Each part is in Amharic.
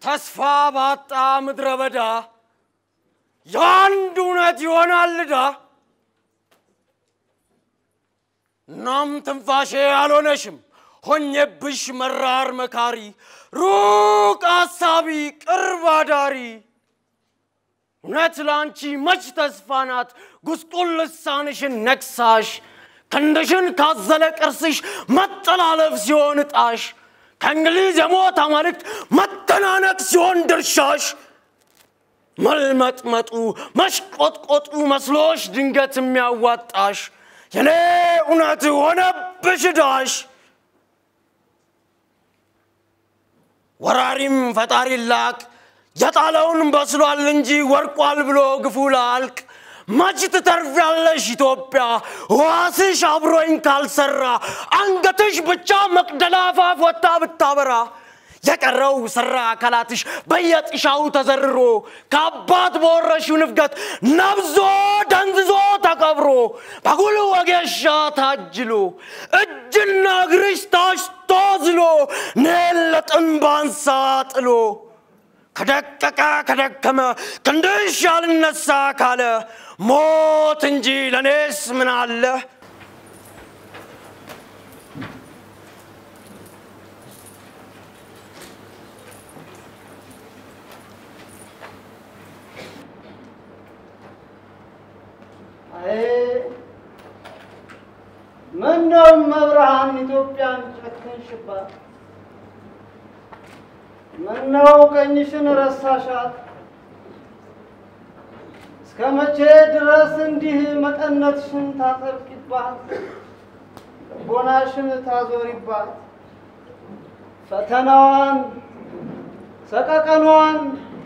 ተስፋ ባጣ ምድረ በዳ የአንድ እውነት ይሆናል ዕዳ። እናም ትንፋሼ አልሆነሽም ሆኜብሽ መራር መካሪ፣ ሩቅ አሳቢ ቅርብ አዳሪ። እውነት ለአንቺ መች ተስፋ ናት ጉስቁል ልሳንሽን ነክሳሽ ክንድሽን ካዘለ ቅርስሽ መጠላለፍ ሲሆን እጣሽ ከእንግሊዝ የሞት አማልክት መተናነቅ ሲሆን ድርሻሽ መልመጥመጡ መሽቆጥቆጡ መስሎሽ ድንገት የሚያዋጣሽ የኔ እውነት ሆነብሽ ዕዳሽ። ወራሪም ፈጣሪ ላክ የጣለውን በስሏል እንጂ ወርቋል ብሎ ግፉ ላልቅ መች ትተርፊያለሽ ኢትዮጵያ ዋስሽ አብሮኝ ካልሰራ አንገትሽ ብቻ መቅደላ አፋፍ ወጥታ ብታበራ የቀረው ሰራ አካላትሽ በየጥሻው ተዘርሮ ከአባት በወረሽው ንፍገት ነብዞ ደንዝዞ ተቀብሮ በጉል ወጌሻ ታጅሎ እጅና እግርሽ ታሽቶ ዝሎ ኔን ለጥንባንሳ ጥሎ ከደቀቀ ከደከመ ክንድሽ ያልነሳ ካለ ሞት እንጂ ለእኔስ ምን አለ? ምነው መብርሃን ኢትዮጵያን ጨከንሽባት? ምነው ቀኝሽን ረሳሻት? እስከ መቼ ድረስ እንዲህ መቀነትሽን ታጠብቂባት? ልቦናሽን ታዞሪባት? ፈተናዋን ሰቀቀኗን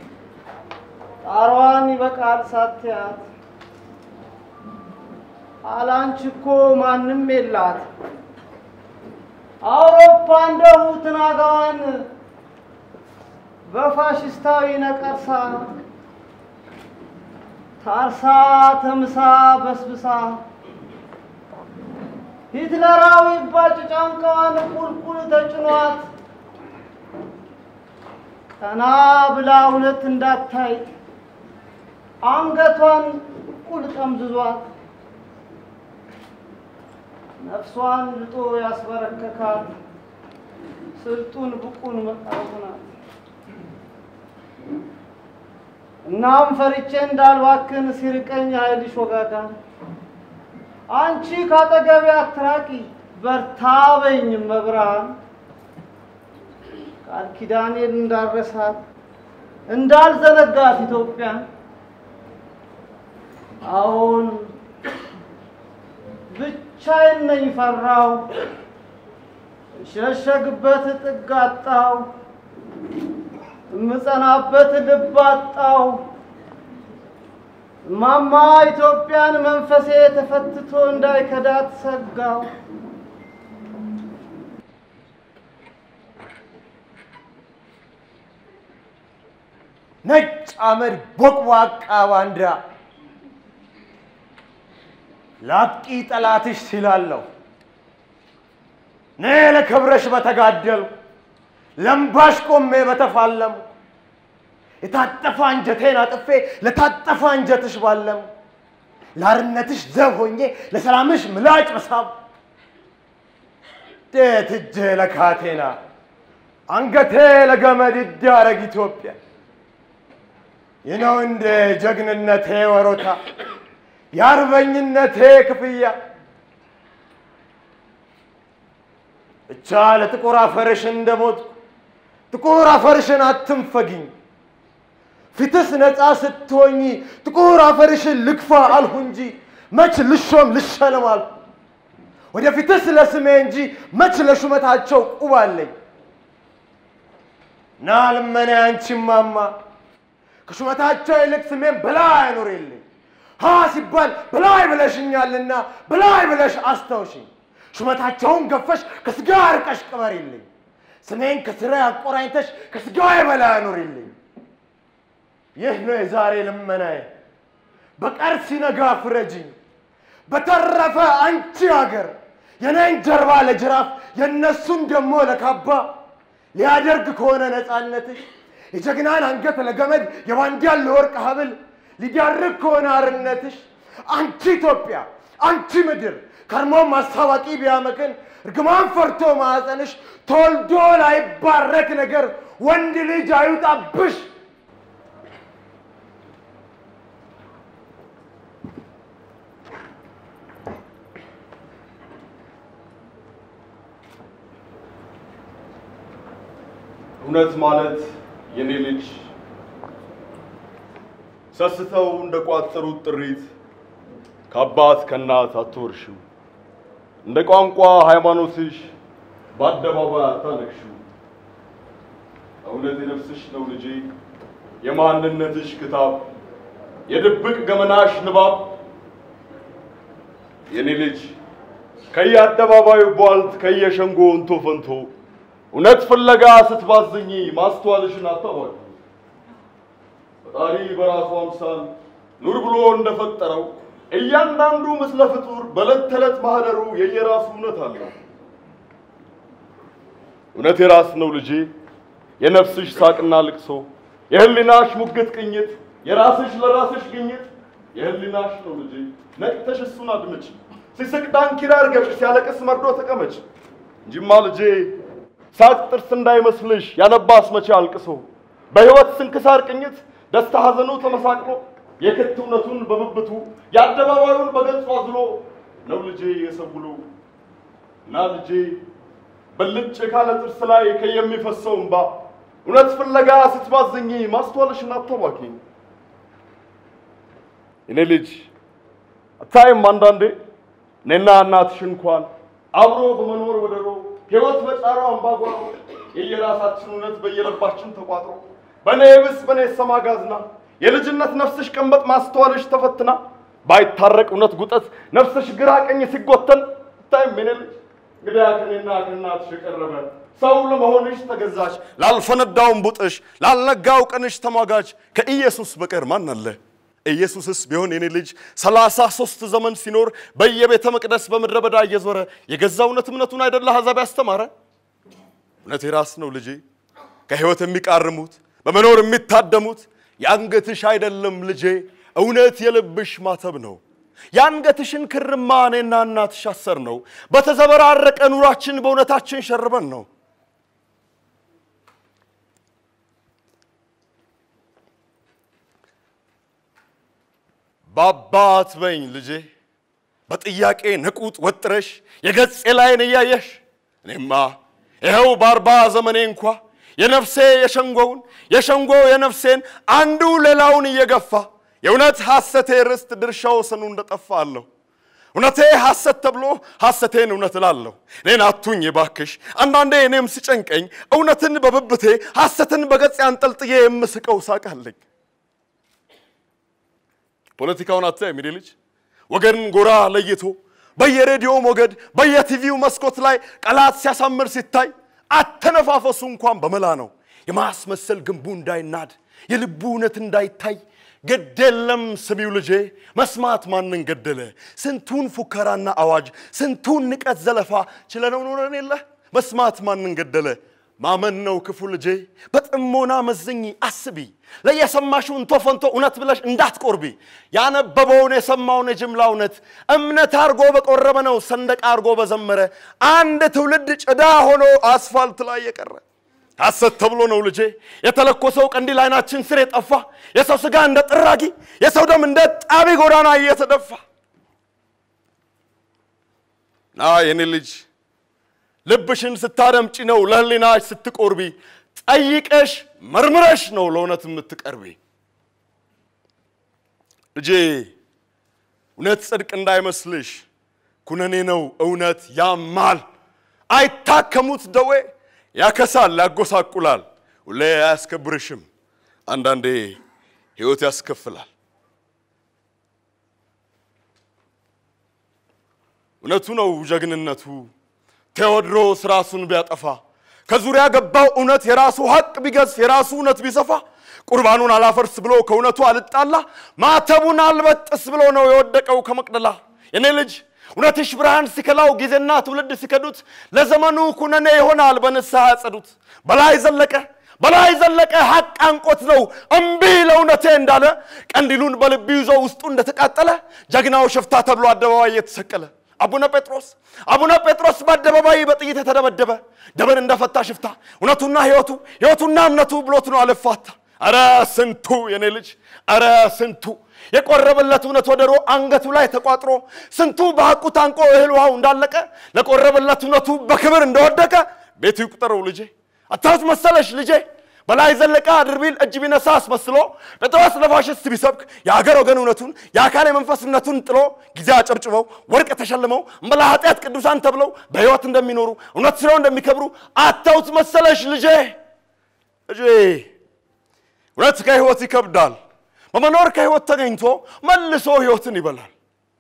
ጣሯን ይበቃል ሳትያት አላንቺ እኮ ማንም የላት አውሮፓ እንደሁ ትናጋዋን በፋሽስታዊ ነቀርሳ ታርሳ ተምሳ በስብሳ ሂትለራዊ ባጭ ጫንቃዋን ቁልቁል ተጭኗት ቀና ብላ እውነት እንዳታይ አንገቷን ቁል ጠምዝዟት ነፍሷን ልጦ ያስበረከካት ስልጡን ብቁን መቃወም ናት። እናም ፈርቼ እንዳልባክን ሲርቀኝ ኃይልሽ ወጋጋን አንቺ ካጠገቤ አትራቂ በርታ በኝ መብርሃን ቃል ኪዳኔን እንዳረሳት እንዳልዘነጋት ኢትዮጵያን አሁን ብቻዬን ነኝ ፈራው እሸሸግበት ጥግ አጣው እምጸናበት ልብ አጣው እማማ ኢትዮጵያን መንፈሴ ተፈትቶ እንዳይከዳት ሰጋው ነጭ አመድ ቦቅቧቃ ባንዲራ ላጥቂ ጠላትሽ ሲላለሁ እኔ ለክብረሽ በተጋደሉ ለምባሽ ቆሜ በተፋለሙ የታጠፈ አንጀቴን አጥፌ ለታጠፈ አንጀትሽ ባለሙ ለአርነትሽ ዘብ ሆኜ ለሰላምሽ ምላጭ በሳብ ዴት እጄ ለካቴና አንገቴ ለገመድ ይዳረግ ኢትዮጵያ ይህ ነው እንደ ጀግንነቴ ወሮታ የአርበኝነቴ ክፍያ ብቻ ለጥቁር አፈርሽ እንደሞትኩ ጥቁር አፈርሽን አትንፈጊኝ። ፊትስ ነፃ ስትሆኚ ጥቁር አፈርሽን ልግፋ አልሁ እንጂ መች ልሾም ልሸለም አልሁ። ወደፊትስ ለስሜ እንጂ መች ለሹመታቸው ቁብ አለኝ። ና ልመና አንቺማማ ከሹመታቸው ይልቅ ስሜን በላይ አኑሪልኝ። ሀ ሲባል በላይ ብለሽኛልና በላይ ብለሽ አስታውሽኝ። ሹመታቸውን ገፈሽ ከስጋ ርቀሽ ቅበሪልኝ። ስሜን ከስራ አቆራኝተሽ ከስጋዬ በላይ አኑሪልኝ። ይህ ነው የዛሬ ልመናዬ። በቀር ሲነጋ ፍረጅኝ። በተረፈ አንቺ አገር የኔን ጀርባ ለጅራፍ የእነሱን ደግሞ ለካባ ሊያደርግ ከሆነ ነፃነትሽ የጀግናን አንገት ለገመድ የባንዲያን ለወርቅ ሀብል ሊዳርግ ከሆነ አርነትሽ አንቺ ኢትዮጵያ አንቺ ምድር ከርሞም አስታዋቂ ቢያመክን እርግማን ፈርቶ ማዕፀንሽ ተወልዶ ላይባረክ ነገር ወንድ ልጅ አይውጣብሽ። እውነት ማለት የኔ ልጅ ሰስተው እንደ ቋጠሩት ጥሪት ከአባት ከእናት አትወርሽው። እንደ ቋንቋ ሃይማኖትሽ በአደባባይ አታነግሽው። እውነት የነፍስሽ ነው ልጄ፣ የማንነትሽ ክታብ፣ የድብቅ ገመናሽ ንባብ። የኔ ልጅ ከየአደባባዩ ቧልት ከየሸንጎ እንቶ ፈንቶ እውነት ፍለጋ ስትባዝኝ ማስተዋልሽን አታዋቂ። ፈጣሪ በራሱ አምሳል ኑር ብሎ እንደፈጠረው እያንዳንዱ ምስለ ፍጡር በዕለት ተዕለት ማህደሩ የየራሱ እውነት አለው። እውነት የራስ ነው ልጄ፣ የነፍስሽ ሳቅና ልቅሶ፣ የህሊናሽ ሙግት ቅኝት፣ የራስሽ ለራስሽ ግኝት የህሊናሽ ነው ልጄ። ነቅተሽ እሱን አድምጭ። ሲስቅ ዳንኪራ እርገጭ፣ ሲያለቅስ መርዶ ተቀመጭ። እንጂማ ልጄ ሳቅ ጥርስ እንዳይመስልሽ ያነባስ መቼ አልቅሶ በህይወት ስንክሳር ቅኝት ደስታ ሐዘኑ ተመሳቅሎ የክት እውነቱን በብብቱ የአደባባዩን በገጹ አዝሎ ነው ልጄ የሰውሎ እና ልጄ በልጭ ካለ ጥርስ ላይ ከየሚፈሰው እንባ እውነት ፍለጋ ስትባዝኝ ማስተዋልሽን አታባኪ። እኔ ልጅ አታይም አንዳንዴ እኔና እናትሽ እንኳን አብሮ በመኖር ወደሮ ህይወት በጫራው አምባጓሮ የየራሳችን እውነት በየልባችን ተቋጥሮ በእኔ ብስ በእኔ ሰማ ጋዝና የልጅነት ነፍስሽ ቀንበጥ ማስተዋልሽ ተፈትና ባይታረቅ እውነት ጉጠት ነፍስሽ ግራ ቀኝ ሲጎተን ታይም የኔ ልጅ እንግዲያ ከኔና ከእናትሽ የቀረበ ሰው ለመሆንሽ ተገዛሽ ላልፈነዳውን ቡጥሽ ላልነጋው ቀንሽ ተሟጋች ከኢየሱስ በቀር ማን አለ? ኢየሱስስ ቢሆን የኔ ልጅ ሰላሳ ሦስት ዘመን ሲኖር በየቤተ መቅደስ በምድረ በዳ እየዞረ የገዛ እውነት እምነቱን አይደለ አሕዛብ ያስተማረ? እውነት የራስ ነው ልጄ ከሕይወት የሚቃርሙት በመኖር የሚታደሙት የአንገትሽ አይደለም ልጄ እውነት የልብሽ ማተብ ነው። የአንገትሽን ክርማ እኔና እናትሽ አሰር ነው። በተዘበራረቀ ኑራችን በእውነታችን ሸርበን ነው። በአባት በኝ ልጄ በጥያቄ ንቁጥ ወጥረሽ የገጼ ላይን እያየሽ እኔማ ይኸው በአርባ ዘመኔ እንኳ የነፍሴ የሸንጎውን የሸንጎ የነፍሴን አንዱ ሌላውን እየገፋ የእውነት ሐሰቴ ርስት ድርሻው ስኑ እንደጠፋ አለሁ። እውነቴ ሐሰት ተብሎ ሐሰቴን እውነት እላለሁ። እኔን አቱኝ ባክሽ። አንዳንዴ እኔም ሲጨንቀኝ እውነትን በብብቴ ሐሰትን በገጼ አንጠልጥዬ የምስቀው ሳቃለኝ። ፖለቲካውን አታይም የኔ ልጅ ወገን ጎራ ለይቶ በየሬዲዮ ሞገድ በየቲቪው መስኮት ላይ ቀላት ሲያሳምር ሲታይ አተነፋፈሱ እንኳን በመላ ነው። የማስመሰል ግንቡ እንዳይናድ የልቡ እውነት እንዳይታይ ግድ የለም ስሚው ልጄ፣ መስማት ማንን ገደለ? ስንቱን ፉከራና አዋጅ ስንቱን ንቀት ዘለፋ ችለነው ኖረን የለ መስማት ማንን ገደለ? ማመን ነው ክፉ ልጄ። በጥሞና መዝኝ አስቢ። ለየሰማሽው እንቶ ፈንቶ እውነት ብለሽ እንዳትቆርቢ። ያነበበውን የሰማውን የጅምላ እውነት እምነት አርጎ በቆረበ ነው ሰንደቅ አርጎ በዘመረ አንድ ትውልድ ጭዳ ሆኖ አስፋልት ላይ የቀረ ሐሰት ተብሎ ነው ልጄ የተለኮሰው ቀንዲል አይናችን ስር የጠፋ የሰው ስጋ እንደ ጥራጊ የሰው ደም እንደ ጣቢ ጎዳና እየተደፋ ና የኔ ልጅ ልብሽን ስታደምጪ ነው ለህሊናሽ ስትቆርቢ ጠይቀሽ መርምረሽ ነው ለእውነት የምትቀርቢ ልጄ እውነት ጽድቅ እንዳይመስልሽ ኩነኔ ነው እውነት ያማል አይታከሙት ደዌ ያከሳል ያጎሳቁላል ሁሌ አያስከብርሽም አንዳንዴ ህይወት ያስከፍላል እውነቱ ነው ጀግንነቱ ቴዎድሮስ ራሱን ቢያጠፋ ከዙሪያ ገባው እውነት የራሱ ሀቅ ቢገዝፍ የራሱ እውነት ቢሰፋ ቁርባኑን አላፈርስ ብሎ ከእውነቱ አልጣላ ማተቡን አልበጥስ ብሎ ነው የወደቀው ከመቅደላ የኔ ልጅ እውነትሽ ብርሃን ሲከላው ጊዜና ትውልድ ሲከዱት ለዘመኑ ኩነኔ ይሆናል በንስሐ ያጸዱት በላይ ዘለቀ በላይ ዘለቀ ሀቅ አንቆት ነው እምቢ ለእውነቴ እንዳለ ቀንዲሉን በልብ ይዞ ውስጡ እንደተቃጠለ ጀግናው ሽፍታ ተብሎ አደባባይ የተሰቀለ አቡነ ጴጥሮስ አቡነ ጴጥሮስ በአደባባይ በጥይት የተደበደበ ደምን እንደፈታ ሽፍታ እውነቱና ህይወቱ ህይወቱና እምነቱ ብሎት ነው አልፋታ አረ ስንቱ የኔ ልጅ አረ ስንቱ የቆረበለት እውነት ወደሮ አንገቱ ላይ ተቋጥሮ ስንቱ በሐቁ ታንቆ እህል ውሃው እንዳለቀ ለቆረበለት እውነቱ በክብር እንደወደቀ ቤቱ ይቁጠረው ልጄ አታውት መሰለሽ ልጄ በላይ ዘለቀ አድርቢል እጅ ቢነሳ አስመስሎ ጴጥሮስ ለፋሽስት ቢሰብክ የሀገር ወገን እውነቱን የአካል የመንፈስነቱን ጥሎ ጊዜ አጨብጭበው ወርቅ ተሸልመው እምበላ ኃጢአት ቅዱሳን ተብለው በሕይወት እንደሚኖሩ እውነት ስለው እንደሚከብሩ አታውት መሰለሽ ልጄ ልጄ እውነት ከህይወት ይከብዳል በመኖር ከህይወት ተገኝቶ መልሶ ህይወትን ይበላል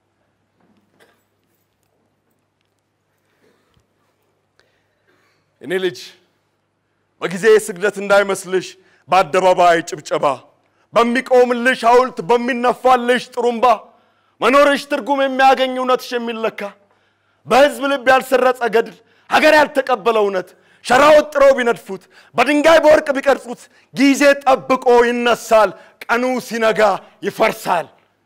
እኔ ልጅ በጊዜ ስግደት እንዳይመስልሽ በአደባባይ ጭብጨባ በሚቆምልሽ ሐውልት በሚነፋልሽ ጥሩምባ መኖርሽ ትርጉም የሚያገኝ እውነትሽ የሚለካ በህዝብ ልብ ያልሰረጸ ገድል ሀገር ያልተቀበለ እውነት ሸራ ወጥረው ቢነድፉት በድንጋይ በወርቅ ቢቀርጹት ጊዜ ጠብቆ ይነሳል ቀኑ ሲነጋ ይፈርሳል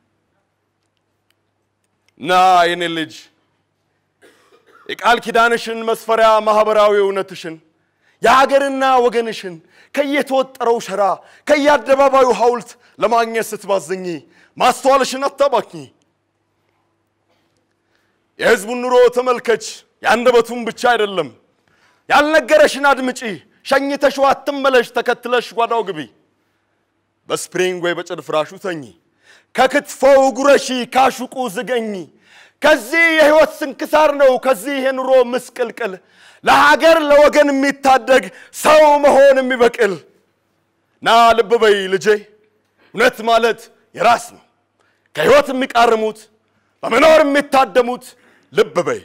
እና የኔ ልጅ የቃል ኪዳንሽን መስፈሪያ ማህበራዊ እውነትሽን የሀገርና ወገንሽን ከየተወጠረው ሸራ ከየአደባባዩ ሐውልት ለማግኘት ስትባዝኝ ማስተዋልሽን አታባክኚ። የህዝቡን ኑሮ ተመልከች፣ የአንደበቱን ብቻ አይደለም። ያልነገረሽን አድምጪ፣ ሸኝተሽው አትመለሽ፣ ተከትለሽ ጓዳው ግቢ። በስፕሪንግ ወይ በጭድ ፍራሹ ተኚ፣ ከክትፎው ጉረሺ፣ ካሹቁ ዝገኝ። ከዚህ የህይወት ስንክሳር ነው፣ ከዚህ የኑሮ ምስቅልቅል ለሀገር ለወገን የሚታደግ ሰው መሆን የሚበቅል ና ልብ በይ ልጄ፣ እውነት ማለት የራስ ነው። ከህይወት የሚቃርሙት በመኖር የሚታደሙት ልብ በይ።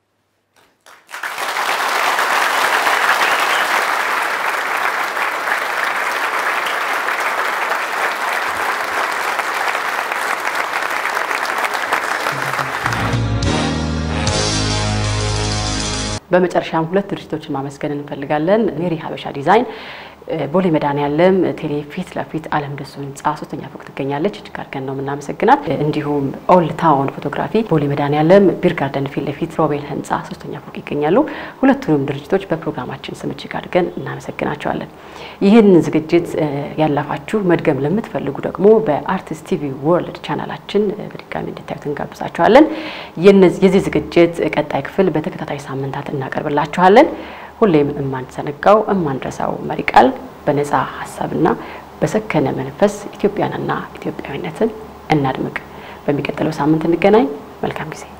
በመጨረሻም ሁለት ድርጅቶችን ማመስገን እንፈልጋለን። ሜሪ ሀበሻ ዲዛይን ቦሌ መድኃኔዓለም ቴሌ ፊት ለፊት አለም ደሱ ህንፃ ሶስተኛ ፎቅ ትገኛለች። እጅግ አድርገን ነው የምናመሰግናት። እንዲሁም ኦልድ ታውን ፎቶግራፊ ቦሌ መድኃኔዓለም ቢር ጋርደን ፊት ለፊት ሮቤል ህንፃ ሶስተኛ ፎቅ ይገኛሉ። ሁለቱንም ድርጅቶች በፕሮግራማችን ስም እጅግ አድርገን እናመሰግናቸዋለን። ይህን ዝግጅት ያላፋችሁ መድገም ለምትፈልጉ ደግሞ በአርቲስት ቲቪ ወርልድ ቻናላችን በድጋሚ እንድታዩት እንጋብዛችኋለን። የዚህ ዝግጅት ቀጣይ ክፍል በተከታታይ ሳምንታት እናቀርብላችኋለን። ሁሌም የማንዘነጋው የማንረሳው መሪ ቃል በነፃ ሀሳብና በሰከነ መንፈስ ኢትዮጵያንና ኢትዮጵያዊነትን እናድምቅ። በሚቀጥለው ሳምንት እንገናኝ። መልካም ጊዜ